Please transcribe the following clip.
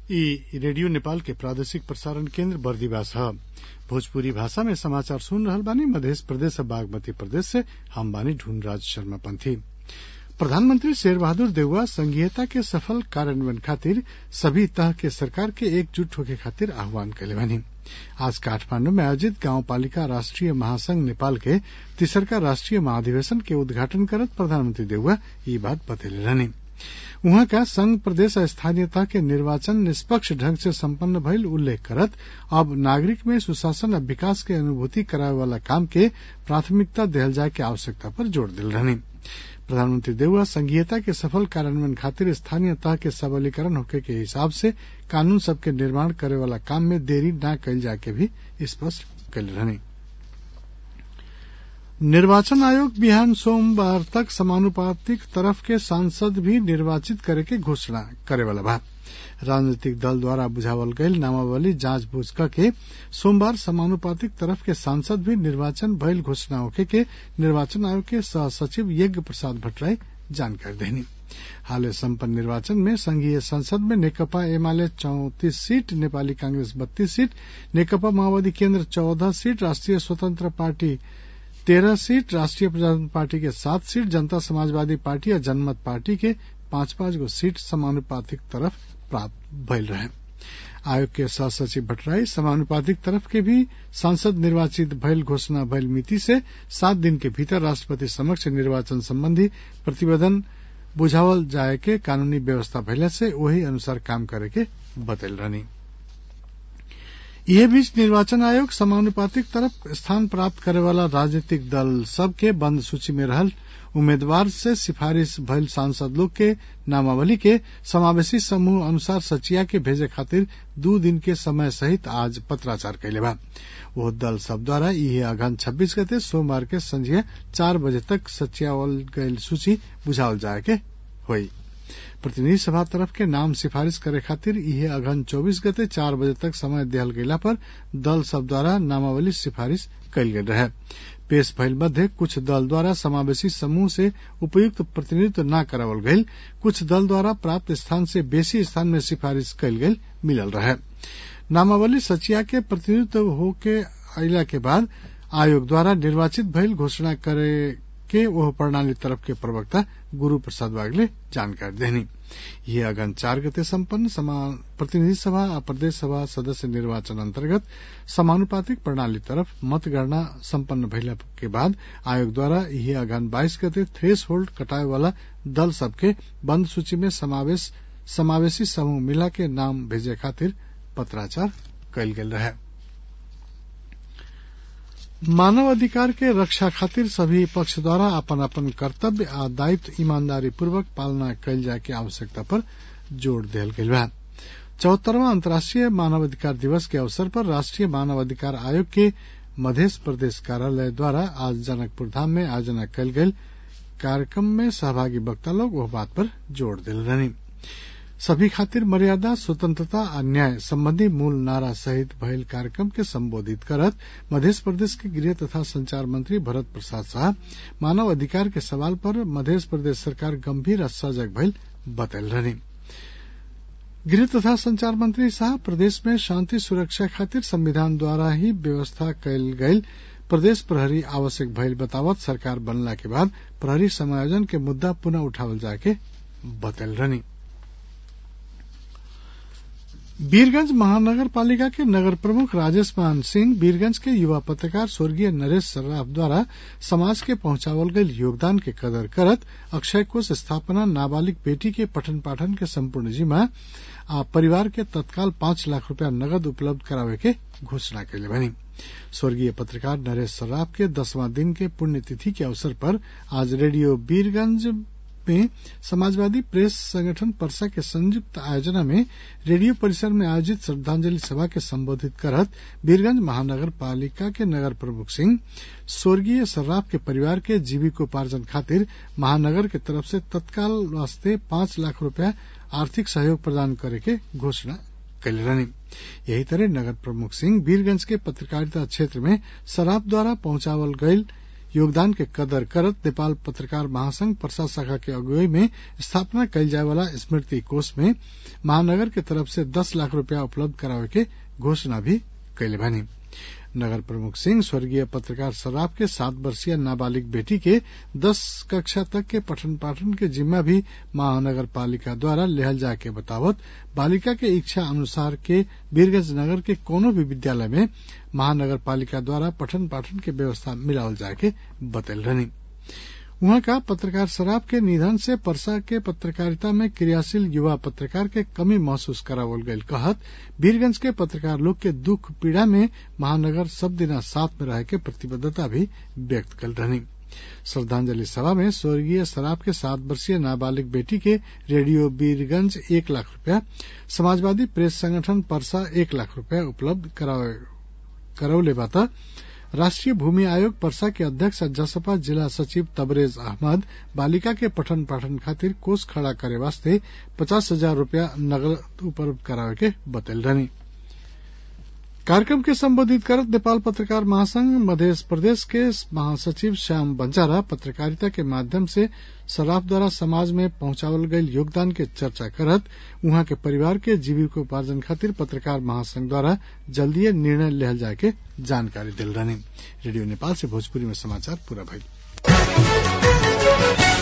इ रेडियो नेपाल के प्रादेशिक प्रसारण केन्द्र बर्दिवास ह भोजपुरी भाषा में समाचार सुन रहल बानी मधेश प्रदेश बागमती प्रदेश से हम बानी ढूंढराज शर्मा पंथी प्रधानमंत्री शेर बहादुर देउवा संघीयता के सफल कार्यान्वयन खातिर सभी तह के सरकार के एकजुट होखे खातिर आह्वान कइले बानी आज काठमांडू में आयोजित गाउँपालिका राष्ट्रिय महासंघ नेपाल के तिसरका राष्ट्रिय महाधिवेशन के उद्घाटन करत प्रधानमंत्री देउवा यी बात बतैले रहनी उहाँका संघ प्रदेश स्थानीयता के निर्वाचन निष्पक्ष ढंग से सम्पन्न भइल उल्लेख करत अब नागरिक में सुशासन आ विकास के अनुभूति करावे वाला काम के प्राथमिकता देहल जाए के आवश्यकता पर जोड़ दिल रहनी प्रधानमंत्री देउवा संघीयता के सफल कार्यान्वयन खातिर स्थानीय तह के सबलीकरण होखे के हिसाब से कानून सबके निर्माण करे वाला काम में देरी न कइल जाए के भी स्पष्ट कइले रहनी निर्वाचन आयोग बिहान सोमवार तक समानुपातिक तरफ के सांसद भी निर्वाचित करे के घोषणा करे वाला बा राजनीतिक दल द्वारा बुझावल गईल नामावली जांच बूझ के सोमवार समानुपातिक तरफ के सांसद भी निर्वाचन भइल घोषणा होखे के निर्वाचन आयोग के सह सचिव यज्ञ प्रसाद भट्टराई जानकारी देनी हाल सम्पन्न निर्वाचन में संघीय संसद में नेकपा एमाले चौतीस सीट नेपाली कांग्रेस बत्तीस सीट नेकपा माओवादी केन्द्र चौदह सीट राष्ट्रिय स्वतंत्र पार्टी तेरह सीट राष्ट्रीय प्रजातंत्र पार्टी के सात सीट जनता समाजवादी पार्टी और जनमत पार्टी के पांच पांच गो सीट समानुपातिक तरफ प्राप्त भइल रहे आयोग के सह सचिव भट्टराई समानुपातिक तरफ के भी सांसद निर्वाचित भइल घोषणा भइल मिति से सात दिन के भीतर राष्ट्रपति समक्ष निर्वाचन संबंधी प्रतिवेदन बुझावल जाए के कानूनी व्यवस्था भइला से वही अनुसार काम करे के बतैल रहनी यह बीच निर्वाचन आयोग समानुपातिक तरफ स्थान प्राप्त करे वाला राजनीतिक दल सब के बंद सूची में रहल उम्मीदवार से सिफारिश भइल सांसद लोग के नामावली के समावेशी समूह अनुसार सचिया के भेजे खातिर दू दिन के समय सहित आज पत्राचार कैले बा वो दल सब द्वारा यह अगन छब्बीस गते सोमवार के संझिया चार बजे तक सचियावल गयल सूची बुझावल जाए के हुई प्रतिनिधि सभा तरफ के नाम सिफारिश करे खातिर यह अगन चौबीस गते चार बजे तक समय दिहल गयला पर दल सब द्वारा नामावली सिफारिश कयल गेल रहे पेश भइल मध्य कुछ दल द्वारा समावेशी समूह से उपयुक्त प्रतिनिधित्व न करावल गयल कुछ दल द्वारा प्राप्त स्थान से बेसी स्थान में सिफारिश कयल गेल मिलल रहे नामावली सचिया के प्रतिनिधित्व होके अला के बाद आयोग द्वारा निर्वाचित भइल घोषणा करे के वह प्रणाली तरफ के प्रवक्ता गुरु प्रसाद वागले जानकारी देनी यह अगन चार गते सम्पन्न प्रतिनिधि सभा और प्रदेश सभा सदस्य निर्वाचन अंतर्गत समानुपातिक प्रणाली तरफ मतगणना सम्पन्न भइला के बाद आयोग द्वारा यह अगन बाईस गते थ्रेस होल्ड कटाए वाला दल सबके बंद सूची में समावेश समावेशी समूह मिला के नाम भेजे खातिर पत्राचार कयल गेल रहे मानव अधिकार के रक्षा खातिर सभी पक्ष द्वारा अपन अपन कर्तव्य आ दायित्व ईमानदारी पूर्वक पालना कयल जाय के आवश्यकता पर जोर दियल गेल बा चौहत्तरवा अंतर्राष्ट्रीय मानवाधिकार दिवस के अवसर पर राष्ट्रीय मानवाधिकार आयोग के मध्य प्रदेश कार्यालय द्वारा आज जनकपुर धाम में आयोजना कयल गेल कार्यक्रम में सहभागी वक्ता लोग वह बात पर जोर दिल रहनी सभी खातिर मर्यादा स्वतंत्रता और न्याय संबंधी मूल नारा सहित भइल कार्यक्रम के संबोधित करत मध्य प्रदेश के गृह तथा संचार मंत्री भरत प्रसाद शाह मानव अधिकार के सवाल पर मध्य प्रदेश सरकार गंभीर और सजग भइल बतल रहनी गृह तथा संचार मंत्री शाह प्रदेश में शांति सुरक्षा खातिर संविधान द्वारा ही व्यवस्था कयल गयल प्रदेश प्रहरी आवश्यक भइल बतावत सरकार बनला के बाद प्रहरी समायोजन के मुद्दा पुनः उठावल जाके बतल रहनी वीरगंज महानगर पालिका के नगर प्रमुख राजेश मान सिंह वीरगंज के युवा पत्रकार स्वर्गीय नरेश सर्राफ द्वारा समाज के पहुंचावल गयल योगदान के कदर करत अक्षय कोष स्थापना नाबालिग बेटी के पठन पाठन के संपूर्ण जिम्मा आ परिवार के तत्काल पांच लाख रूपया नगद उपलब्ध करावे के घोषणा कैले बनी स्वर्गीय पत्रकार नरेश सर्राफ के दसवां दिन के पुण्यतिथि के अवसर पर आज रेडियो वीरगंज में समाजवादी प्रेस संगठन परसा के संयुक्त आयोजना में रेडियो परिसर में आयोजित श्रद्धांजलि सभा के संबोधित करत वीरगंज महानगर पालिका के नगर प्रमुख सिंह स्वर्गीय सर्राफ के परिवार के जीविकोपार्जन खातिर महानगर के तरफ से तत्काल वास्ते पांच लाख रूपया आर्थिक सहयोग प्रदान करे के घोषणा कैले रहनी यही तरह नगर प्रमुख सिंह वीरगंज के पत्रकारिता क्षेत्र में शराब द्वारा पहुंचावल गयल योगदान के कदर करत नेपाल पत्रकार महासंघ पर्सा शाखा के अगुवाई में स्थापना कयल जाय वाला स्मृति कोष में महानगर के तरफ से दस लाख रूपया उपलब्ध करावे के घोषणा भी कैले बानी नगर प्रमुख सिंह स्वर्गीय पत्रकार सराफ के सात वर्षीय नाबालिग बेटी के दस कक्षा तक के पठन पाठन के जिम्मा भी महानगर पालिका द्वारा लेहल जाए के बतावत बालिका के इच्छा अनुसार के वीरगंज नगर के कोनो भी विद्यालय में महानगर पालिका द्वारा पठन पाठन के व्यवस्था मिलावल जाए के बतल रहनी वहां का पत्रकार शराब के निधन से परसा के पत्रकारिता में क्रियाशील युवा पत्रकार के कमी महसूस करावल गयल कहत वीरगंज के पत्रकार लोग के दुख पीड़ा में महानगर सब दिना साथ में रहे के प्रतिबद्धता भी व्यक्त कल रहनी श्रद्धांजलि सभा में स्वर्गीय शराब के सात वर्षीय नाबालिग बेटी के रेडियो वीरगंज एक लाख रूपया समाजवादी प्रेस संगठन परसा एक लाख रूपया उपलब्ध करौले बाता राष्ट्रीय भूमि आयोग परसा के अध्यक्ष जसपा जिला सचिव तबरेज अहमद बालिका के पठन पाठन खातिर कोष खड़ा करे वास्ते पचास हजार रूपया नगद उपलब्ध करावे के बतल रहनी कार्यक्रम के संबोधित करत नेपाल पत्रकार महासंघ मध्य प्रदेश के महासचिव श्याम बंजारा पत्रकारिता के माध्यम से सराफ द्वारा समाज में पहुंचावल गयल योगदान के चर्चा करत उहाँ के परिवार के जीविकोपार्जन खातिर पत्रकार महासंघ द्वारा जल्दीय निर्णय लेहल जाए के जानकारी दिल रहनी रेडियो नेपाल से भोजपुरी में समाचार पूरा भइल